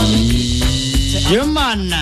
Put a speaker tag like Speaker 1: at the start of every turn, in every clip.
Speaker 1: Human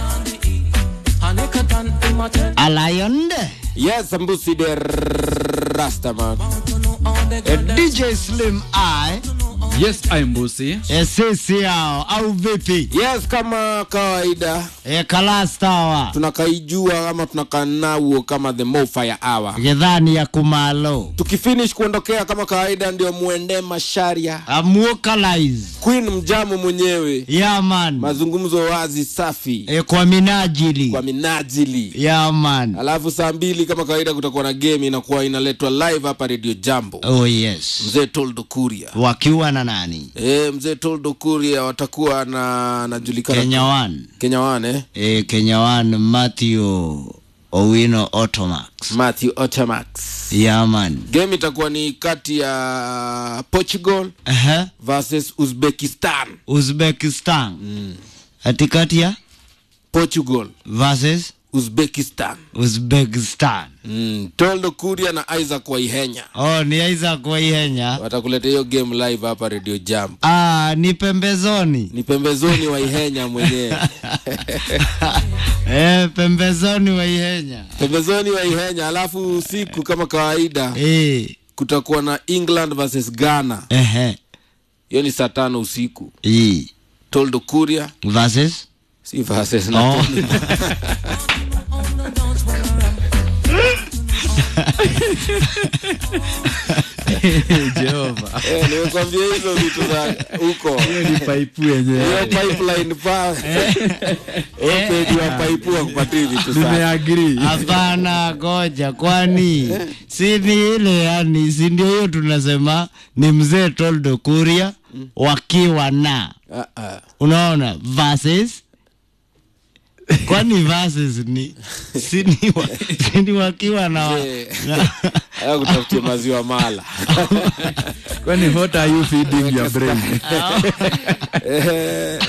Speaker 1: Aliond
Speaker 2: Yes, Mbusi the Rastaman.
Speaker 1: DJ Slim I
Speaker 3: Yes, I'm Busi.
Speaker 1: sisi yao au vipi?
Speaker 2: Yes, kama kawaida
Speaker 1: E, kalastawa
Speaker 2: tunakaijua ama tunakanauo kama the Mofire Hour.
Speaker 1: githani ya kumalo
Speaker 2: Tukifinish kuondokea kama kawaida, ndio muende Masharia
Speaker 1: amuokalize
Speaker 2: Queen mjamu mwenyewe,
Speaker 1: yaman
Speaker 2: mazungumzo wazi safi
Speaker 1: e, kwa minajili
Speaker 2: kwa minajili.
Speaker 1: yaman
Speaker 2: Alafu saa mbili kama kawaida kutakuwa na game inakuwa inaletwa live hapa Radio Jambo.
Speaker 1: oh yes
Speaker 2: Mzee Toldo Kuria
Speaker 1: wakiwa na nani
Speaker 2: e, mzee Toldo Kuria watakuwa na najulikana
Speaker 1: Kenya One
Speaker 2: Kenya One eh?
Speaker 1: e, Kenya One Matthew Owino Automax
Speaker 2: Matthew Otamax.
Speaker 1: yaman
Speaker 2: Game itakuwa ni kati ya Portugal
Speaker 1: Ehe.
Speaker 2: versus Uzbekistan.
Speaker 1: Uzbekistan katikati ya
Speaker 2: Portugal
Speaker 1: versus
Speaker 2: Uzbekistan.
Speaker 1: Uzbekistan
Speaker 2: Mm. Toldo Kuria na Isaac Waihenya
Speaker 1: oh, ni Isaac Waihenya
Speaker 2: watakuletea hiyo game live hapa Radio Jam.
Speaker 1: ah, ni pembezoni
Speaker 2: Ni pembezoni Waihenya mwenyewe
Speaker 1: eh, pembezoni Waihenya
Speaker 2: pembezoni Waihenya. Alafu usiku kama kawaida
Speaker 1: eh,
Speaker 2: kutakuwa na England versus Ghana.
Speaker 1: ehe,
Speaker 2: Hiyo ni saa tano usiku.
Speaker 1: eh,
Speaker 2: Toldo Kuria
Speaker 1: versus
Speaker 2: si versus na
Speaker 1: oh.
Speaker 3: Jehova.
Speaker 2: Eh, nimekwambia hizo vitu za huko
Speaker 3: Ni paipu yenyewe.
Speaker 2: hiyo pipeline pa opedi wa paipu wa kupatia vitu sana
Speaker 3: Nimeagree.
Speaker 1: Hapana, goja, kwani si ni ile yani, si ndio hiyo tunasema ni mzee Toldo Kuria wakiwa na
Speaker 2: Ah, ah.
Speaker 1: unaona versus kwani versus ni si ni, wa, si ni wakiwa na, wa,
Speaker 2: Eh.
Speaker 1: na
Speaker 2: Haya kutafutia maziwa mala
Speaker 3: Kwani what are you feeding your brain?
Speaker 2: Eh,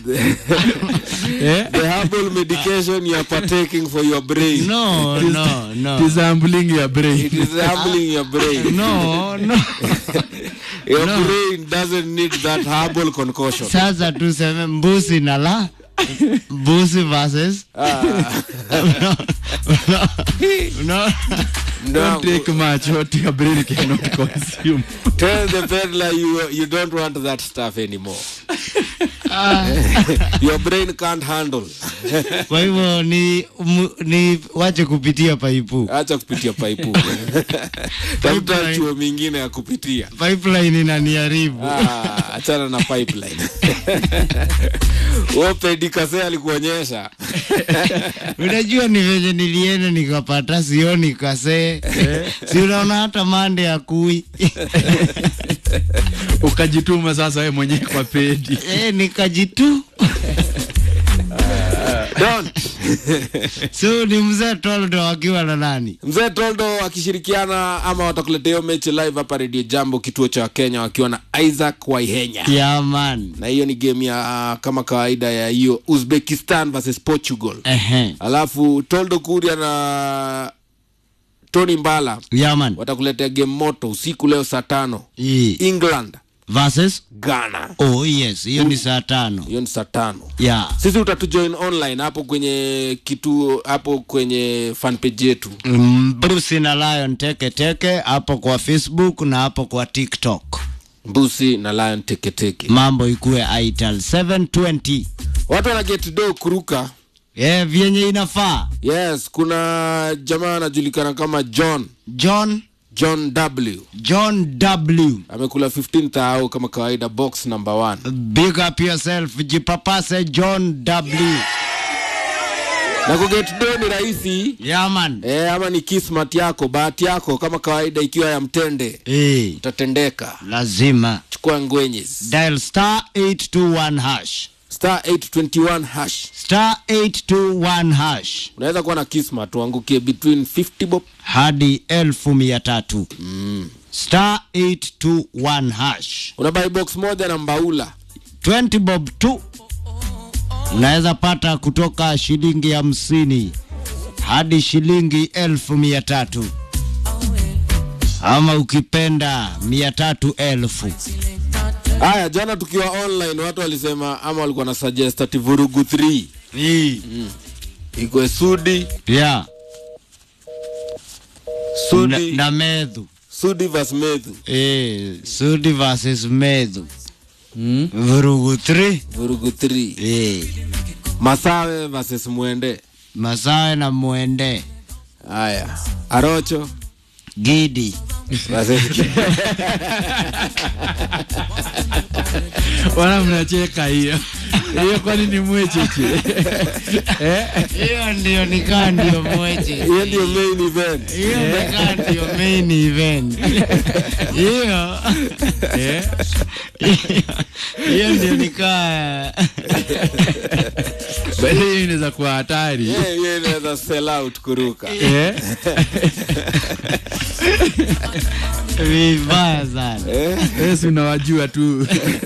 Speaker 1: eh?
Speaker 2: the herbal medication you are partaking for your brain
Speaker 1: no no no
Speaker 3: Disambling your
Speaker 2: it
Speaker 3: brain.
Speaker 2: is humbling your brain
Speaker 1: no no
Speaker 2: your brain doesn't need that herbal concoction
Speaker 1: sasa tuseme mbusi na la mbusi versus
Speaker 2: ah,
Speaker 1: no, no, no.
Speaker 2: no,
Speaker 3: Don't take much what your brain cannot consume.
Speaker 2: tell the peddler you you don't want that stuff anymore your brain can't handle
Speaker 1: kwa hivyo ni, mu- ni wache kupitia paipu
Speaker 2: acha kupitia paipu tafuta chuo mingine ya kupitia
Speaker 1: pipeline inaniharibu
Speaker 2: Ah, achana na pipeline opedikase alikuonyesha
Speaker 1: unajua ni venye nilienda nikapata sioni kasee si unaona hata mande ya kui
Speaker 3: Ukajituma sasa wewe mwenyewe kwa pedi.
Speaker 1: e, nikajitu
Speaker 2: Don't.
Speaker 1: so ni mzee toldo akiwa na nani
Speaker 2: mzee toldo akishirikiana ama watakuletea hiyo mechi live hapa redio jambo kituo cha kenya wakiwa na isaac waihenya
Speaker 1: yaman
Speaker 2: na hiyo ni game ya kama kawaida ya hiyo uzbekistan versus portugal
Speaker 1: ehe
Speaker 2: alafu toldo kuria na tony mbala
Speaker 1: yaman
Speaker 2: watakuletea game moto usiku leo saa tano
Speaker 1: Ii.
Speaker 2: england
Speaker 1: versus
Speaker 2: ghana
Speaker 1: oh yes hiyo ni saa tano
Speaker 2: hiyo ni saa tano
Speaker 1: ya
Speaker 2: sisi utatujoin online hapo kwenye kitu hapo kwenye fanpage yetu
Speaker 1: Mm, brusi na lion teke teke hapo kwa facebook na hapo kwa tiktok
Speaker 2: mbusi na lion teketeke
Speaker 1: mambo ikuwe ital 720
Speaker 2: watu wana get do kuruka
Speaker 1: e, vyenye inafaa
Speaker 2: yes kuna jamaa anajulikana kama john
Speaker 1: john
Speaker 2: john w
Speaker 1: john w
Speaker 2: amekula 15 au kama kawaida box number one
Speaker 1: big up yourself jipapase john w
Speaker 2: na kuget do ni rahisi
Speaker 1: yaman
Speaker 2: e, ama ni kismat yako bahati yako kama kawaida ikiwa ya mtende
Speaker 1: e,
Speaker 2: utatendeka
Speaker 1: lazima
Speaker 2: chukua ngwenyes
Speaker 1: dial star 821 hash
Speaker 2: star 821 hash
Speaker 1: star 821 hash
Speaker 2: unaweza kuwa na kismat uangukie between 50 bob
Speaker 1: hadi elfu mia tatu star 821 hash
Speaker 2: una buy box moja na mbaula
Speaker 1: 20 bob tu unaweza pata kutoka shilingi hamsini hadi shilingi elfu mia tatu ama ukipenda mia tatu elfu
Speaker 2: haya jana tukiwa online watu walisema ama walikuwa na suggest ati vurugu 3
Speaker 1: Hii.
Speaker 2: ikwe sudi
Speaker 1: Yeah. Na,
Speaker 2: sudi
Speaker 1: na medhu.
Speaker 2: sudi vas medhu
Speaker 1: Eh, Sudi versus medhu.
Speaker 3: Mm.
Speaker 1: Vurugu 3.
Speaker 2: vurugu 3
Speaker 1: Eh.
Speaker 2: masawe versus mwende
Speaker 1: Masawe na mwende.
Speaker 2: haya arocho
Speaker 1: Gidi.
Speaker 2: versus
Speaker 3: wana mnacheka hiyo hiyo kwani ni mwecheche eh?
Speaker 1: Hiyo ndio nikaa ndio mweche.
Speaker 2: hiyo ndio main event
Speaker 1: Hiyo nikaa ndio main event. Hiyo.
Speaker 3: Eh?
Speaker 1: Hiyo ndio nikaa
Speaker 3: Bali hiyo inaweza kuwa hatari
Speaker 2: Yeah, hiyo inaweza sell out kuruka
Speaker 3: Eh?
Speaker 1: vibaya sana.
Speaker 3: Eh, si unawajua tu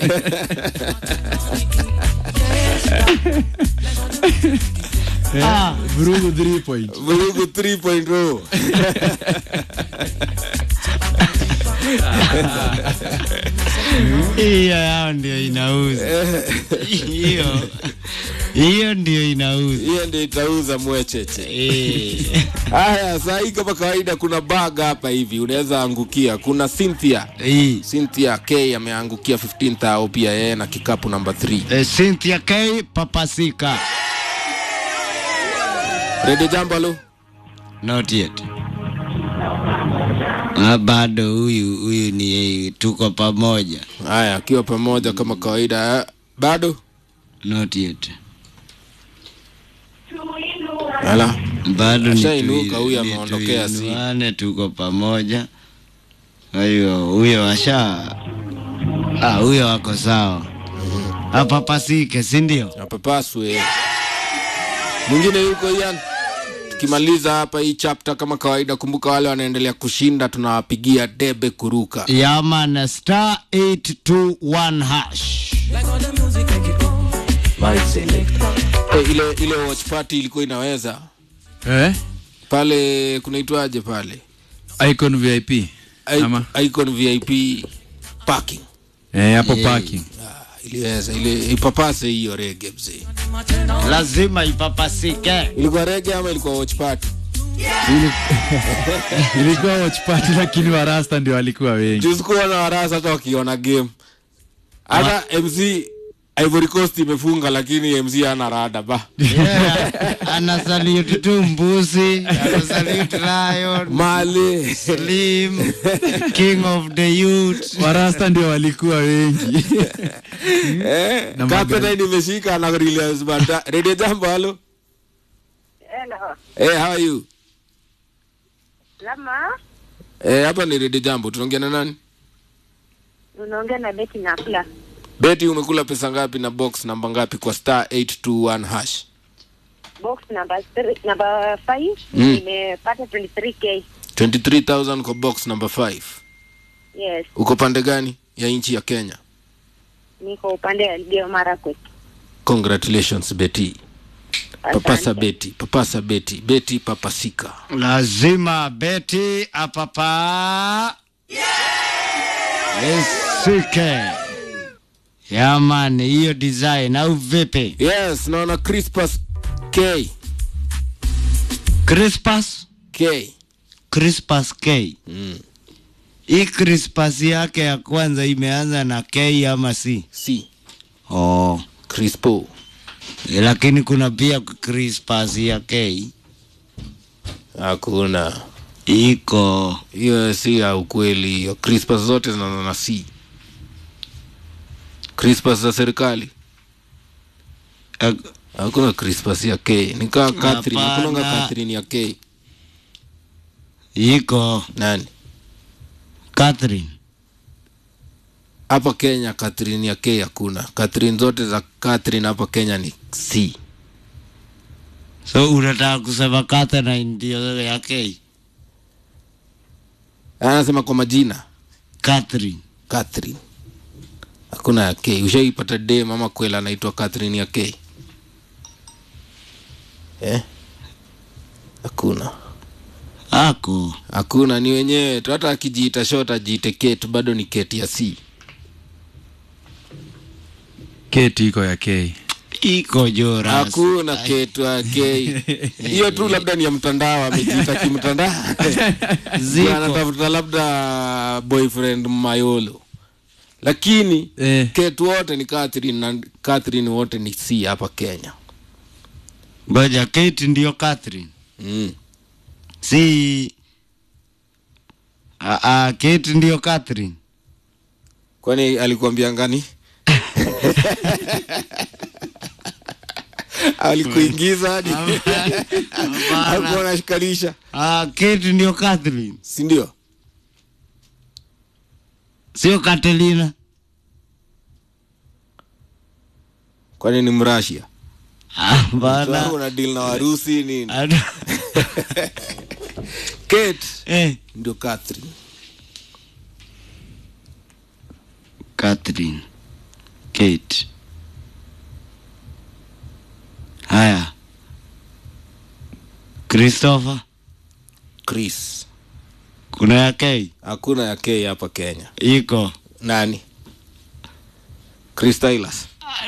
Speaker 1: Ah,
Speaker 3: vurugu 3 point
Speaker 2: vurugu 3.0
Speaker 1: hiyo yao ndio inauza. Hiyo hiyo ndio inauza.
Speaker 2: hiyo ndio itauza mwecheche
Speaker 1: Eh.
Speaker 2: haya saa hii kama kawaida kuna bag hapa hivi unaweza angukia kuna cynthia
Speaker 1: Hii.
Speaker 2: cynthia k ameangukia 15000 pia yeye na kikapu namba 3
Speaker 1: Eh, Cynthia K papasika.
Speaker 2: rede jambo alo
Speaker 1: Not yet. Ah, bado huyu huyu ni tuko pamoja.
Speaker 2: haya akiwa pamoja kama kawaida eh, bado
Speaker 1: Not yet.
Speaker 2: ala
Speaker 1: Bado ni
Speaker 2: Ashainuka,
Speaker 1: tui-
Speaker 2: huyu
Speaker 1: ni
Speaker 2: ameondokea si.
Speaker 1: tuinuane, tuko pamoja. Kwa hiyo huyo asha ah, huyo wako sawa. Apapasike, si ndio?
Speaker 2: apapaswe mwingine yuko yan tukimaliza hapa hii chapter kama kawaida kumbuka wale wanaendelea kushinda tunawapigia debe kuruka
Speaker 1: Yaman star 821 hash.
Speaker 2: Eh, ile ile watch party ilikuwa inaweza
Speaker 3: eh?
Speaker 2: pale kunaitwaje pale
Speaker 3: icon vip
Speaker 2: I-
Speaker 3: ama
Speaker 2: icon vip parking
Speaker 3: eh, hapo
Speaker 1: Yeah.
Speaker 3: parking
Speaker 2: Ah, iliweza ile ipapase hiyo rege mzee
Speaker 1: Lazima ipapasike.
Speaker 2: ilikuwa rege ama ilikuwa watch party
Speaker 3: ilikuwa watch party lakini warasta ndio walikuwa wengi
Speaker 2: juzi kuona warasa hata wakiona game hata mc ivory coast imefunga lakini mc ana rada ba
Speaker 1: Yeah, anasalute tu mbuzi, anasalute lion,
Speaker 2: male
Speaker 1: slim, king of the youth.
Speaker 3: warasta ndio walikuwa wengi
Speaker 2: eh,
Speaker 3: Na
Speaker 2: kapena nimeshika na Reliance Banda. Radio Jambo, halo.
Speaker 4: Hello.
Speaker 2: Eh, how are you?
Speaker 4: Lama,
Speaker 2: Eh, hapa ni Radio Jambo. Tunaongea na nani?
Speaker 4: unaongea na Beti Nakula.
Speaker 2: Beti, umekula pesa ngapi na box namba ngapi kwa star 821 hash?
Speaker 4: Box number three, number 5
Speaker 2: Mm.
Speaker 4: nimepata 23k.
Speaker 2: 23000 kwa box number 5.
Speaker 4: Yes,
Speaker 2: Uko pande gani ya nchi ya Kenya?
Speaker 4: niko upande wa Elgeyo Marakwet.
Speaker 2: Congratulations Beti. Papasa
Speaker 4: Asante.
Speaker 2: Beti, papasa Beti, Beti papasika.
Speaker 1: Lazima beti apapa esike. Yamani, hiyo design au vipi?
Speaker 2: Yes, naona Crispus K.
Speaker 1: Crispus?
Speaker 2: K.
Speaker 1: Crispus K.
Speaker 2: Mm.
Speaker 1: Hii Crispus yake ya kwanza imeanza na K ama C?
Speaker 2: C.
Speaker 1: Oh.
Speaker 2: Crispo.
Speaker 1: Lakini kuna pia Crispus ya K.
Speaker 2: Hakuna.
Speaker 1: Iko.
Speaker 2: hiyo si ya ukweli hiyo crispas zote zinaanza na c crispas za serikali
Speaker 1: eh,
Speaker 2: hakuna crispas ya k nikaa catherine
Speaker 1: Hapana.
Speaker 2: hakunanga catherine ya k
Speaker 1: Iko.
Speaker 2: nani
Speaker 1: Catherine.
Speaker 2: hapa kenya catherine ya k hakuna catherine zote za catherine hapa kenya ni c
Speaker 1: So unataka kusema Catherine ndio ya K?
Speaker 2: anasema kwa majina
Speaker 1: Catherine.
Speaker 2: catherine hakuna ya k ushaipata dem ama kwela anaitwa catherine ya k eh? hakuna
Speaker 1: Ako.
Speaker 2: hakuna ni wenyewe tu hata akijiita short ajiite ket bado ni ket ya c
Speaker 3: keti iko ya k
Speaker 1: iko joras
Speaker 2: hakuna ketu akei hiyo tu labda ni ya mtandao amejiita kimtandao
Speaker 1: Ziko.
Speaker 2: anatafuta labda boyfriend mayolo lakini
Speaker 3: Eh.
Speaker 2: ketu wote ni Catherine na Catherine wote ni c hapa kenya
Speaker 1: ngoja kate ndio catherine
Speaker 2: mm.
Speaker 1: si Ah, ah, kate ndio catherine
Speaker 2: kwani alikuambia ngani alikuingiza hadi alikuwa anashikanisha
Speaker 1: Ah, kate ndio catherine
Speaker 2: sindio
Speaker 1: sio katelina
Speaker 2: kwani ni mrasia
Speaker 1: Ah, bana
Speaker 2: una deal na warusi nini
Speaker 1: Ado-
Speaker 2: kate
Speaker 1: eh,
Speaker 2: ndio catherine
Speaker 1: catherine kate haya christopher
Speaker 2: chris
Speaker 1: kuna ya k
Speaker 2: hakuna ya k hapa kenya
Speaker 1: iko
Speaker 2: nani chris Tylas.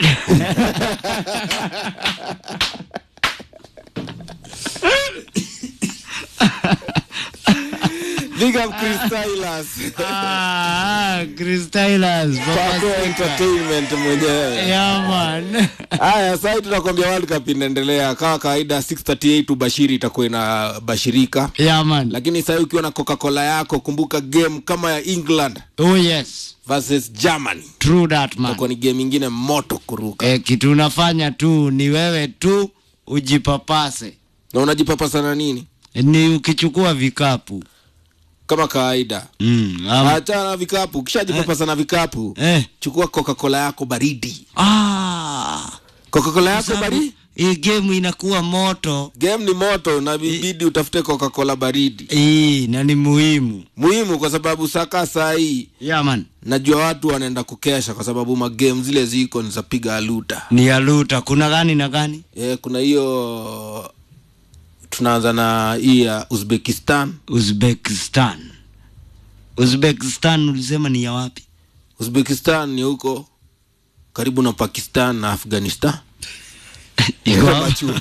Speaker 2: Big up Chris Tylas.
Speaker 1: ah, Chris Tylas, Papa
Speaker 2: Paco
Speaker 1: Sika.
Speaker 2: entertainment mwenyewe
Speaker 1: Yeah, man.
Speaker 2: haya sahii tunakwambia world cup inaendelea kama kawaida 638 ubashiri itakuwa inabashirika
Speaker 1: Yeah, man.
Speaker 2: lakini sahii ukiwa na coca-cola yako kumbuka game kama ya england
Speaker 1: Oh, yes.
Speaker 2: versus germany
Speaker 1: True that, man.
Speaker 2: itakuwa ni game ingine moto kuruka
Speaker 1: Eh, kitu unafanya tu ni wewe tu ujipapase
Speaker 2: na unajipapa sana nini
Speaker 1: ni ukichukua vikapu
Speaker 2: kama kawaida
Speaker 1: mm, ama,
Speaker 2: achana na vikapu ukishajipapasa na vikapu
Speaker 1: eh.
Speaker 2: chukua coca-cola yako baridi
Speaker 1: ah,
Speaker 2: coca-cola yako
Speaker 1: sababu
Speaker 2: baridi
Speaker 1: hii game inakuwa moto
Speaker 2: game ni moto na bibidi utafute coca-cola baridi
Speaker 1: hii na ni muhimu
Speaker 2: muhimu kwa sababu saka saa hii
Speaker 1: yeah, man.
Speaker 2: najua watu wanaenda kukesha kwa sababu magame zile ziko ni za piga aluta
Speaker 1: ni aluta kuna gani na gani
Speaker 2: e, kuna hiyo tunaanza na hii ya uzbekistan
Speaker 1: uzbekistan uzbekistan ulisema ni ya wapi
Speaker 2: uzbekistan ni huko karibu na pakistan na afghanistan
Speaker 1: iko
Speaker 2: Kama chuma.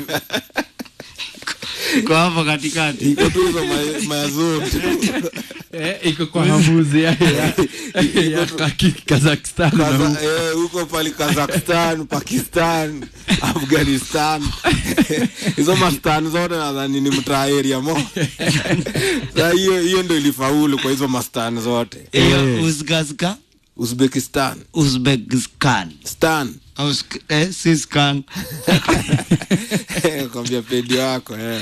Speaker 1: iko hapo katikati
Speaker 2: iko tu hizo ma- maya zote
Speaker 3: eh, iko kwa hamuzi ya, ya, ya Kaki- kazakhstan na
Speaker 2: Kaza-
Speaker 3: huko.
Speaker 2: eh, huko pali kazakhstan pakistan afghanistan hizo mastan zote nadhani ni mtaaria mo Sa hiyo hiyo ndo ilifaulu kwa hizo mastan zote
Speaker 1: hiyo uzgazka
Speaker 2: uzbekistan
Speaker 1: uzbekistan
Speaker 2: stan
Speaker 1: au sk- eh, si skan
Speaker 2: kwambia pedi wako eh.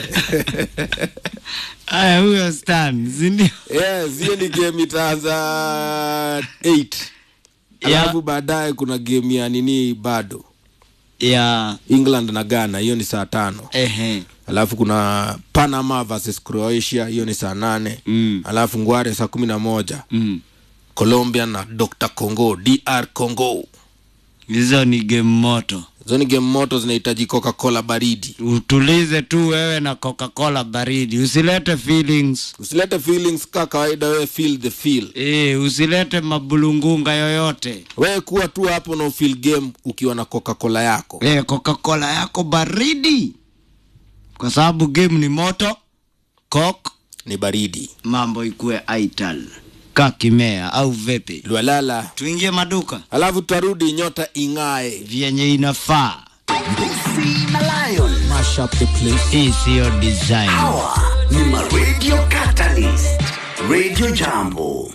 Speaker 1: aya huyo stan sindio
Speaker 2: yes hiyo ni game itaanza 8
Speaker 1: Yeah.
Speaker 2: alafu baadaye kuna game ya nini bado
Speaker 1: ya
Speaker 2: england na ghana hiyo ni saa tano
Speaker 1: ehe
Speaker 2: alafu kuna panama versus croatia hiyo ni saa nane
Speaker 1: Mm.
Speaker 2: alafu ngware saa kumi na moja
Speaker 1: mm.
Speaker 2: colombia na dr congo dr congo
Speaker 1: hizo ni game moto
Speaker 2: hizo ni game moto zinahitaji coca cola baridi
Speaker 1: utulize tu wewe na coca-cola baridi usilete feelings
Speaker 2: usilete feelings ka kawaida wewe feel the feel
Speaker 1: e, usilete mabulungunga yoyote
Speaker 2: wewe kuwa tu hapo na ufeel game ukiwa na coca cola yako
Speaker 1: e, coca-cola yako baridi kwa sababu game ni moto kok
Speaker 2: ni baridi
Speaker 1: mambo ikuwe aital kakimea au vepe
Speaker 2: lwalala
Speaker 1: tuingie maduka
Speaker 2: alafu tutarudi nyota ing'ae
Speaker 1: vyenye inafaa
Speaker 5: Lucy na Lion.
Speaker 2: Mash up the place.
Speaker 1: hii siyo design
Speaker 5: Hawa ni ma Radio Catalyst. Radio Jambo.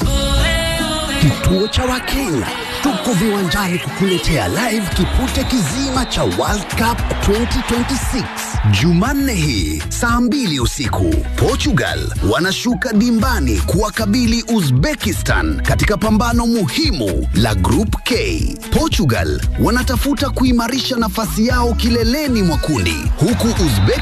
Speaker 5: Kituo cha Wakenya. Tuko viwanjani kukuletea live kipute kizima cha World Cup 2026 Jumanne hii saa mbili usiku. Portugal wanashuka dimbani kuwakabili Uzbekistan katika pambano muhimu la Group K. Portugal wanatafuta kuimarisha nafasi yao kileleni mwa kundi huku Uzbek